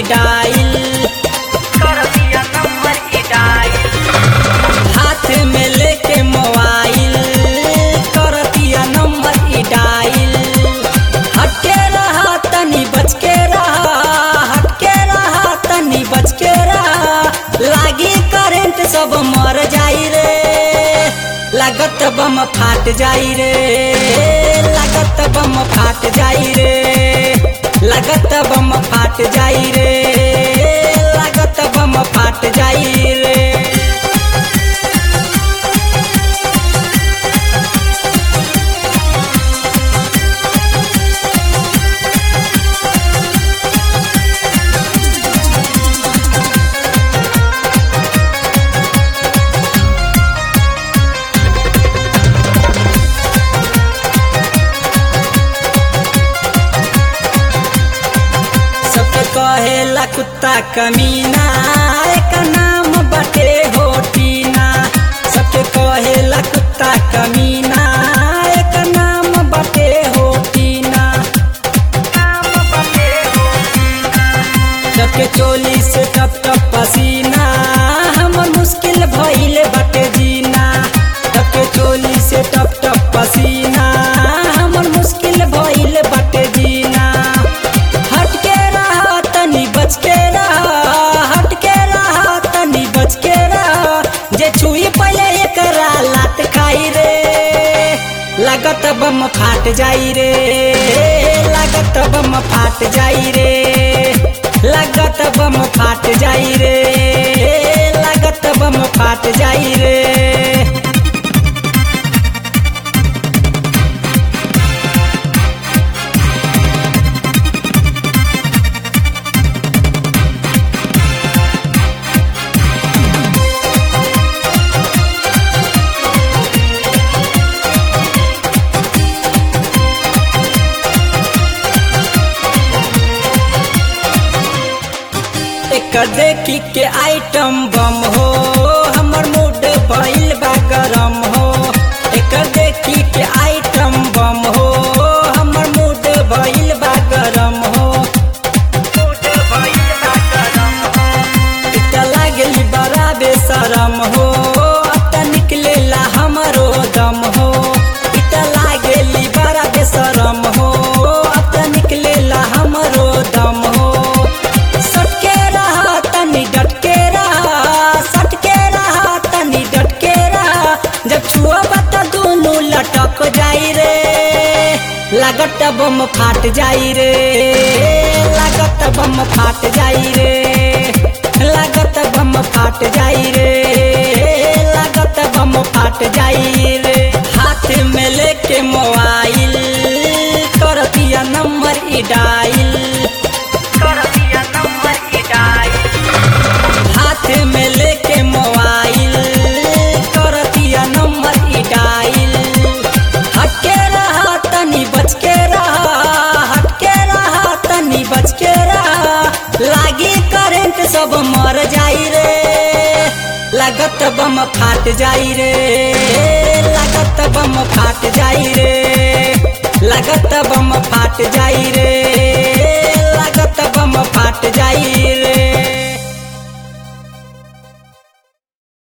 dial कर दिया number ई डायल हाथ में लेके मोबाइल कर दिया नंबर ई डाइल हटके रहा तनी बच के रहा हटके रहा तनी बच के रहा लागी करंट सब मर जाई रे लागत बम फाट जाई रे लागत बम फाट जाई रे लागत बम फाट जाई रे लागत बम फाट जाई रे सबके कहेला कुत्ता कमीना एक नाम बटे होटीना सबके कहेला कुत्ता कमीना एक नाम बटे होटीना नाम बटे हो सबके चोली से टप टप पसीना हमर मुश्किल भइल बटे जीना सबके चोली से टप टप पसीना हमर मुश्किल भइल बटे जीना हटके रहा तनी बच के रहा हटके रहा तनी बच के रहा जे छुई पहले एकरा लात खाई रे लागत बम फाट जाई रे लागत बम फाट जाई रे लागत बम फाट जाई रे लागत बम फाट जाई रे एकर देखी के आइटम बम हो हमर मूड भइल बा गरम हो एकर देखी के आइटम बम हो हमर मूड भइल बा गरम हो मूड भइल बा गरम हो इतना लागली बड़ा बेशरम हो अब त निकलेला हमरो दम हो इतना लागली बड़ा बेशरम हो अब त निकलेला हमरो दम हो सटके रहा तनी डटके रहा सटके रहा तनी डटके रहा जब छुआ बता दोनों लटक जाई रे लागत बम फाट जाई रे लागत बम फाट जाई रे लागत बम फाट जाई रे लागत बम फाट जाई रे हाथ में लेके मोबाइल कर दिया नंबर ई डाइल कर दिया नंबर ई डायल हाथ में लेके मोबाइल कर दिया नंबर ई डाइल हटके रहा तनी बच के रहा हटके रहा तनी बच के रहा लागी करंट सब मर जाई रे लागत बम फाट जाई रे लागत बम फाट जाई रे लागत बम फाट जाई रे